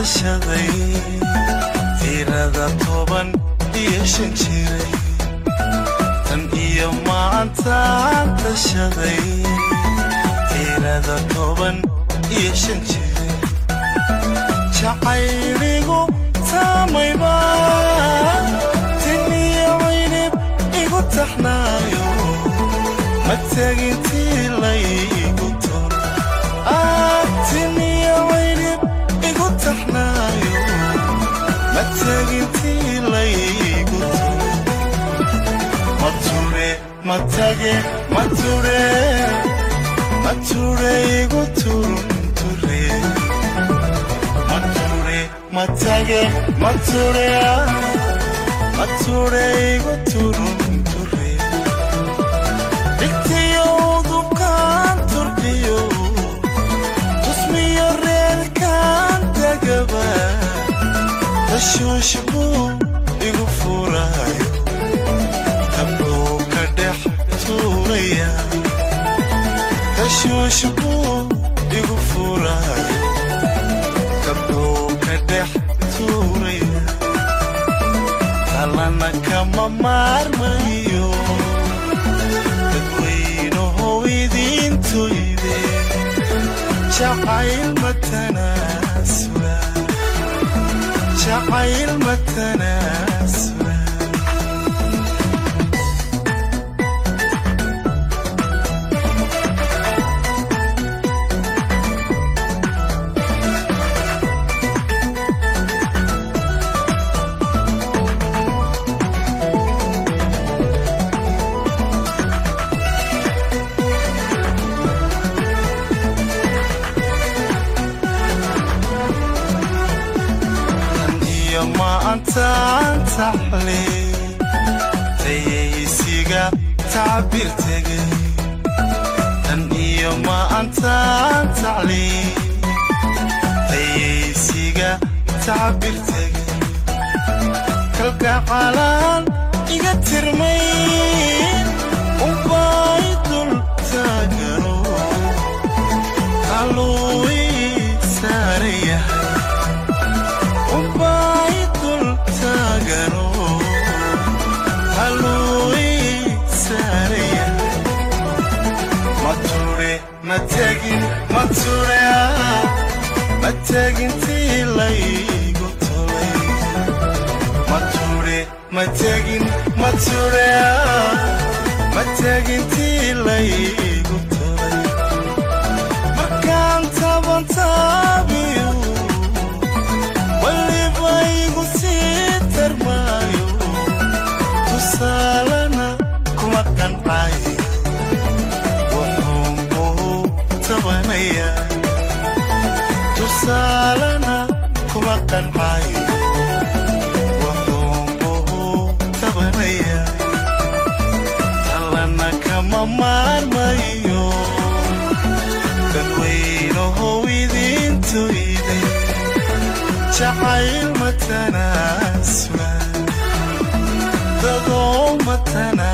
tashaday tirada toban iyo shan jiray tan iyo maantaan tashaday tirada toban iyo shan jiray jacayligu taamayba tin iyo caynib igu taxnaayo ma tegintii laygu tol tin iyo caynib igu taxnaayo ma tegintii laygu tol mature matage mature mature igu turunture mature matage mature mature igu turunture dhigtiyo dubkaan turkiyo tusmiyo reerkaan dagaba tashuush buu igu furayo habduu ka dhex tuuraya tashuush buu igu furayo habduu ka dhex tuuraya talana kama maarmayo dadweynahow idiintoyde jacayl matanaasula jacayl matanaasula iyo maantaan taxle tayaysiga tacbir tegay tan iyo maantaan tacle tayaysiga tacbir tegay kalgacalaan iga tirmay ubay dul taagano kaluu ii saaran yahay ubay dul taagano haluu ii saaran yahay mature matagin mature matagintii laygu tolay mature matagin mature matagintii laygu tolay markaan taban taabiyo waliba igu sii tarmaayo tusaalana kuma qancay wuxuun buu tabanaya tusaalana kuma qancay wuxuun buu tabanaya talana kama maarmayo dadweynahow idiintoyday jacayl matanaasula dadoo matana